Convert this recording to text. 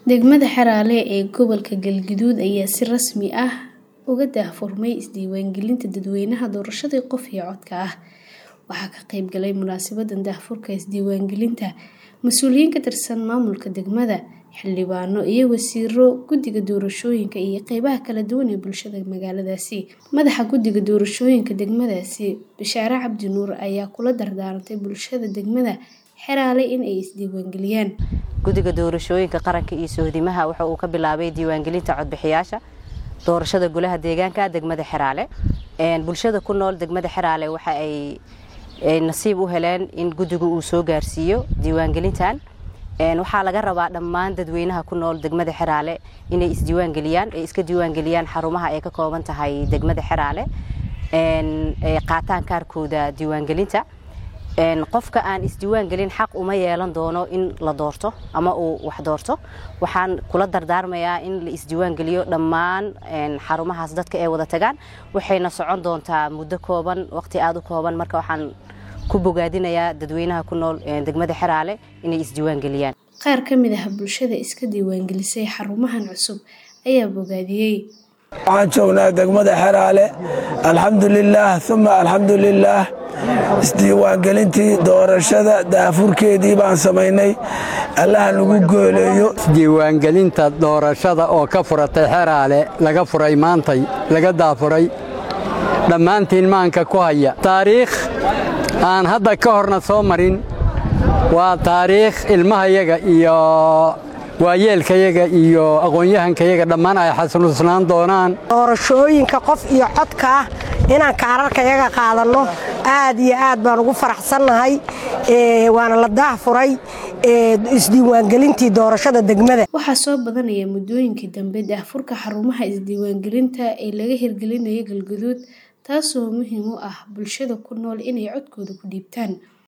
Degmada Xeraale ee gobolka Galgaduud ayaa si rasmi ah uga daahfurmay isdiiwaangelinta dadweynaha doorashada qof iyo codka ah. Waxaa ka qayb galay munaasabadda daahfurka isdiiwaangelinta mas'uuliyiin ka tirsan maamulka degmada, xildhibaano iyo wasiirro, guddiga doorashooyinka iyo qaybaha kala duwan ee bulshada magaaladaasi. Madaxa guddiga doorashooyinka degmadaasi, Bishaare Cabdi Nuur ayaa kula dardaarmay bulshada degmada Xeraale in ay isdiiwaangeliyaan. guddiga doorashooyinka qaranka iyo sohdimaha waxa uu ka bilaabay diiwaangelinta codbixiyaasha doorashada golaha deegaanka degmada Xeraale bulshada ku nool degmada Xeraale waxa ay nasiib u heleen in guddigu uu soo gaarsiiyo diiwaangelintan waxaa laga rabaa dhammaan dadweynaha ku nool degmada Xeraale inay isdiiwaangeliyaan ay iska diiwaangeliyaan xarumaha ay ka kooban tahay degmada Xeraale ay qaataan kaarkooda diiwaangelinta qofka aan isdiiwaangelin xaq uma yeelan doono in la doorto ama uu wax doorto waxaan kula dardaarmayaa in la isdiiwaangeliyo dhammaan xarumahaas dadka ay wada tagaan waxayna socon doontaa muddo kooban waqti aada u kooban marka waxaan ku bogaadinayaa dadweynaha ku nool degmada Xeraale inay isdiiwaangeliyaan Qaar ka mid ah bulshada iska diiwaangelisay xarumahan cusub ayaa bogaadiyey. waxaan joognaa degmada Xeraale alxamdulilaah uma alxamdulilaah isdiiwaangelintii doorashada daafurkeedii baan samaynay allaha nagu gooleeyo isdiiwaangelinta doorashada oo ka furatay Xeraale laga furay maantay laga daafuray dhammaantiin maanka ku haya taariikh aan hadda ka horna soo marin waa taariikh ilmahayaga iyo waayeelkayaga iyo aqoon-yahankayaga dhammaan ay xasuusnaan doonaan doorashooyinka qof iyo codka ah inaan kaararkayaga qaadanno aad iyo aad baan ugu faraxsannahay waana la daahfuray isdiiwaangelintii doorashada degmada Waxaa soo badanaya muddooyinkii dambe daahfurka xarumaha isdiiwaangelinta ee laga hirgelinayo Galgaduud taasoo muhiim u ah bulshada ku nool inay codkooda ku dhiibtaan.